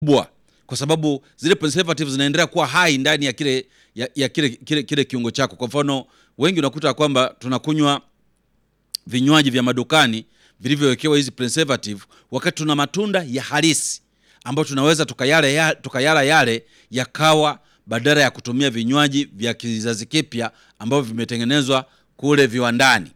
kubwa kwa sababu zile preservatives zinaendelea kuwa hai ndani ya kile ya, ya kile, kile, kile kiungo chako. Kwa mfano, wengi unakuta kwamba tunakunywa vinywaji vya madukani vilivyowekewa hizi preservative, wakati tuna matunda ya halisi ambayo tunaweza tukayala, ya, tukayala yale yakawa badala ya kutumia vinywaji vya kizazi kipya ambavyo vimetengenezwa kule viwandani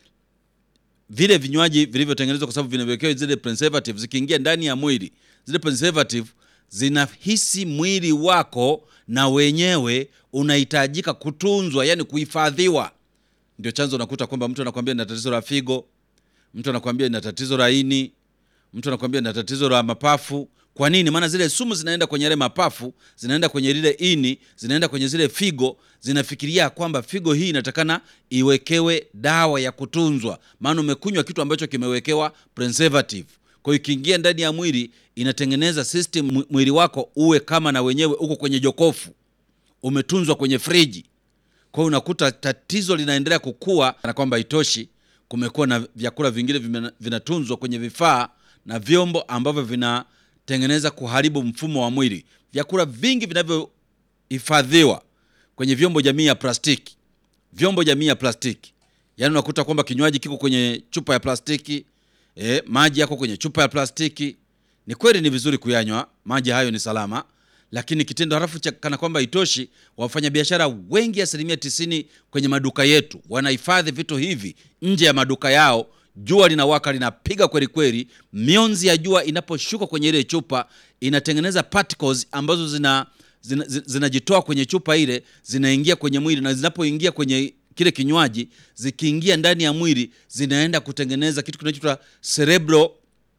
vile vinywaji vilivyotengenezwa kwa sababu vinawekewa zile preservative, zikiingia ndani ya mwili, zile preservative zinahisi mwili wako na wenyewe unahitajika kutunzwa, yani kuhifadhiwa. Ndio chanzo unakuta kwamba mtu anakwambia na tatizo la figo, mtu anakwambia na tatizo la ini, mtu anakwambia na tatizo la mapafu. Kwa nini? Maana zile sumu zinaenda kwenye yale mapafu, zinaenda kwenye lile ini, zinaenda kwenye zile figo, zinafikiria kwamba figo hii inatakana iwekewe dawa ya kutunzwa, maana umekunywa kitu ambacho kimewekewa preservative. Kwa hiyo ikiingia ndani ya mwili inatengeneza system, mwili wako uwe kama na wenyewe uko kwenye jokofu, umetunzwa kwenye friji. Kwa hiyo unakuta tatizo linaendelea kukua, na kwamba itoshi, kumekuwa na vyakula vingine vinatunzwa kwenye vifaa na vyombo ambavyo vinatengeneza kuharibu mfumo wa mwili. Vyakula vingi vinavyohifadhiwa kwenye vyombo jamii ya plastiki, vyombo jamii ya plastiki, yaani unakuta kwamba kinywaji kiko kwenye chupa ya plastiki e, maji yako kwenye chupa ya plastiki. Ni kweli ni vizuri kuyanywa maji hayo, ni salama, lakini kitendo halafu cha kana kwamba itoshi, wafanyabiashara wengi, asilimia tisini kwenye maduka yetu wanahifadhi vitu hivi nje ya maduka yao. Jua linawaka linapiga kweli kweli, mionzi ya jua inaposhuka kwenye ile chupa inatengeneza particles ambazo zina zinajitoa zina kwenye chupa ile zinaingia kwenye mwili, na zinapoingia kwenye kile kinywaji, zikiingia ndani ya mwili zinaenda kutengeneza kitu kinachoitwa cerebral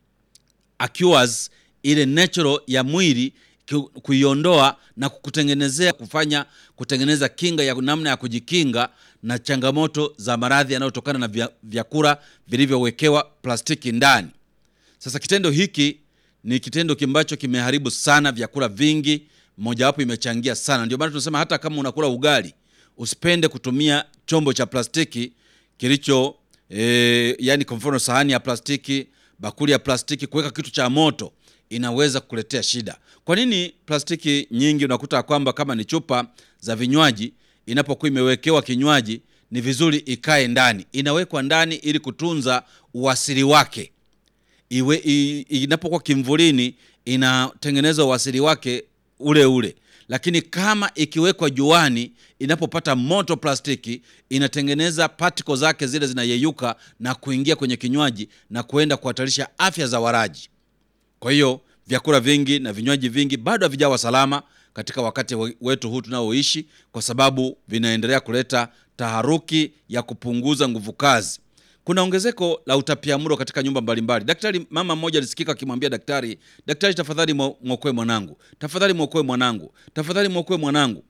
aqueous, ile natural ya mwili kuiondoa na kukutengenezea kufanya kutengeneza kinga ya namna ya kujikinga na changamoto za maradhi yanayotokana na vyakula vilivyowekewa plastiki ndani. Sasa kitendo hiki ni kitendo ambacho kimeharibu sana vyakula vingi, mojawapo imechangia sana. Ndio maana tunasema hata kama unakula ugali usipende kutumia chombo cha plastiki kilicho e, yani kwa mfano sahani ya plastiki, bakuli ya plastiki, kuweka kitu cha moto inaweza kukuletea shida. Kwa nini plastiki nyingi unakuta kwamba kama ni chupa za vinywaji, inapokuwa imewekewa kinywaji ni vizuri ikae ndani, inawekwa ndani ili kutunza uasili wake. Iwe inapokuwa kimvulini, inatengeneza uasili wake ule ule lakini kama ikiwekwa juani, inapopata moto plastiki inatengeneza particles zake zile zinayeyuka na kuingia kwenye kinywaji na kuenda kuhatarisha afya za walaji. Kwa hiyo vyakula vingi na vinywaji vingi bado havijawa salama katika wakati wetu huu tunaoishi, kwa sababu vinaendelea kuleta taharuki ya kupunguza nguvu kazi. Kuna ongezeko la utapiamlo katika nyumba mbalimbali. Daktari, mama mmoja alisikika akimwambia daktari, daktari, tafadhali mwokoe mwanangu, tafadhali mwokoe mwanangu, tafadhali mwokoe mwanangu.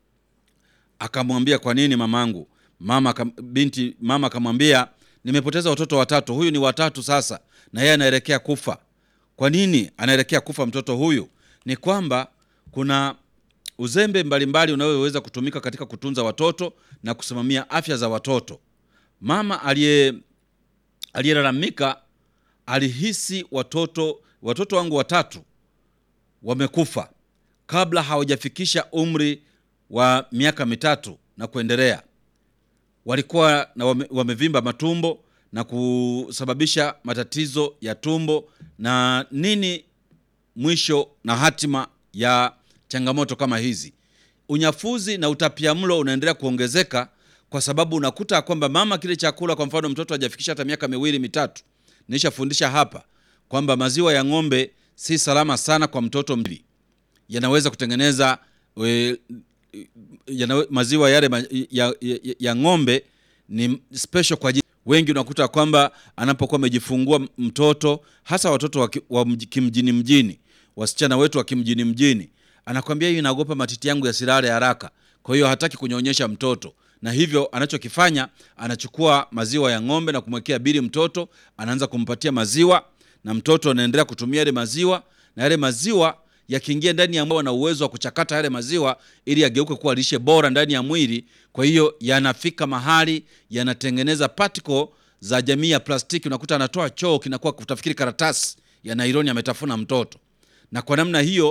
Akamwambia, kwa nini mamangu? Mama binti, mama akamwambia, nimepoteza watoto watatu, huyu ni watatu sasa, na yeye anaelekea kufa. Kwa nini anaelekea kufa mtoto huyu? Ni kwamba kuna uzembe mbalimbali unaoweza kutumika katika kutunza watoto na kusimamia afya za watoto. Mama aliye aliyelalamika alihisi watoto watoto wangu watatu wamekufa kabla hawajafikisha umri wa miaka mitatu na kuendelea. Walikuwa na wame, wamevimba matumbo na kusababisha matatizo ya tumbo na nini. Mwisho na hatima ya changamoto kama hizi, unyafuzi na utapiamlo unaendelea kuongezeka kwa sababu unakuta kwamba mama kile chakula, kwa mfano mtoto hajafikisha hata miaka miwili mitatu, nishafundisha hapa kwamba maziwa ya ng'ombe si salama sana kwa mtoto mbili, yanaweza kutengeneza we, yana, maziwa yale ya, ya, ya ng'ombe ni special kwa ajili wengi. Unakuta kwamba anapokuwa amejifungua mtoto, hasa watoto wa, wa kimjini mjini, wasichana wetu wa kimjini mjini, anakwambia hiyo inaogopa matiti yangu yasilale haraka, kwa hiyo hataki kunyonyesha mtoto na hivyo anachokifanya anachukua maziwa ya ng'ombe na kumwekea bili mtoto, anaanza kumpatia maziwa na mtoto anaendelea kutumia yale maziwa, na yale maziwa yakiingia ndani ya mwili na uwezo wa kuchakata yale maziwa ili yageuke kuwa lishe bora ndani ya mwili. Kwa hiyo yanafika mahali yanatengeneza particle za jamii ya plastiki, unakuta anatoa choo kinakuwa kutafikiri karatasi ya nailoni ametafuna mtoto, na kwa namna hiyo